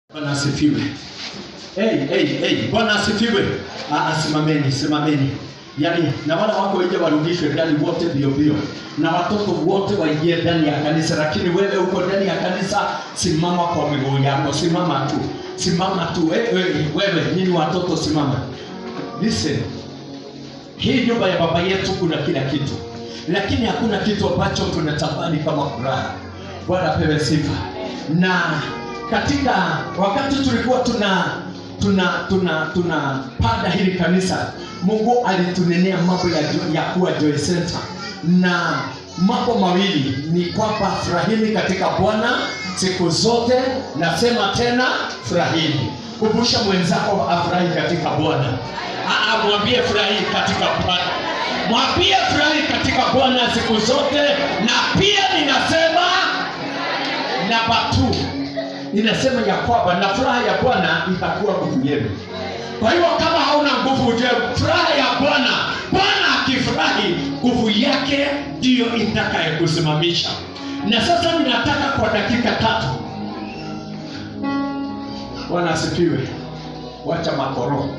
Bwana asifiwe. Hey, hey, hey, Bwana asifiwe. Ah, ah, simameni, simameni. Yaani na wale wako nje warudishwe ndani wote bio bio, na watoto wote waingie ndani ya kanisa, lakini wewe uko ndani ya kanisa, simama kwa miguu yako, simama tu, simama tu. Hey, hey, wewe nini, watoto simama. Listen, hii nyumba ya baba yetu kuna kila kitu, lakini hakuna kitu ambacho tunatamani kama furaha. Bwana apewe sifa. Na katika wakati tulikuwa tuna tuna tuna tunapanda hili kanisa, Mungu alitunenea mambo ya, jo- ya kuwa Joy Center, na mambo mawili ni kwamba furahini katika Bwana siku zote. Nasema tena furahini. Kumbusha mwenzako afurahi katika Bwana. Ah, ah, Mwambie furahi katika Bwana, mwambie furahi katika Bwana siku zote, na pia ninasema namba 2 inasema ya kwamba na furaha ya Bwana itakuwa nguvu yenu. Kwa hiyo kama hauna nguvu, ujue furaha ya Bwana, Bwana akifurahi, nguvu yake ndiyo itakayokusimamisha. Na sasa ninataka kwa dakika tatu, Bwana asifiwe, wacha makoro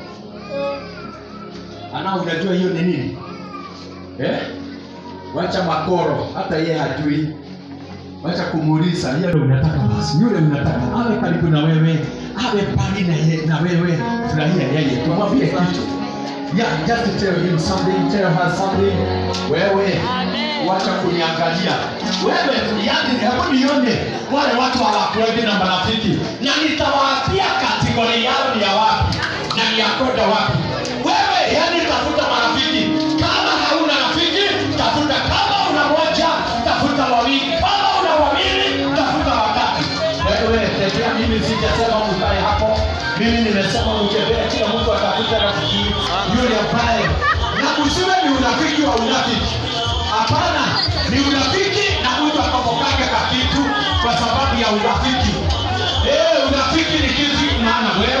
ana, unajua hiyo ni nini eh? Wacha makoro, hata yeye hajui wacha kumuuliza yule unataka basi, yule unataka awe karibu na wewe, awe mbali na, ye, na wewe, furahia yeye, tumwambie kitu yeah, just tell him something, tell her something. Wewe wacha kuniangalia wewe, yani hebu nione wale watu hawakuendi na marafiki, na nitawaambia kategori yao ni ya wapi na ni ya kwenda wapi. Wewe yani tafuta marafiki, kama hauna rafiki tafuta, kama una moja tafuta wawili, kama una wawili tafuta watatu. Wewe tembea, mimi sijasema ukae hapo, mimi nimesema utembee, kila mtu atafuta rafiki yule ambaye na usiwe ni unafiki wa unafiki. Hapana, ni unafiki na mtu akapokanga kakitu kwa sababu ya unafiki. Eh, unafiki ni kitu maana wewe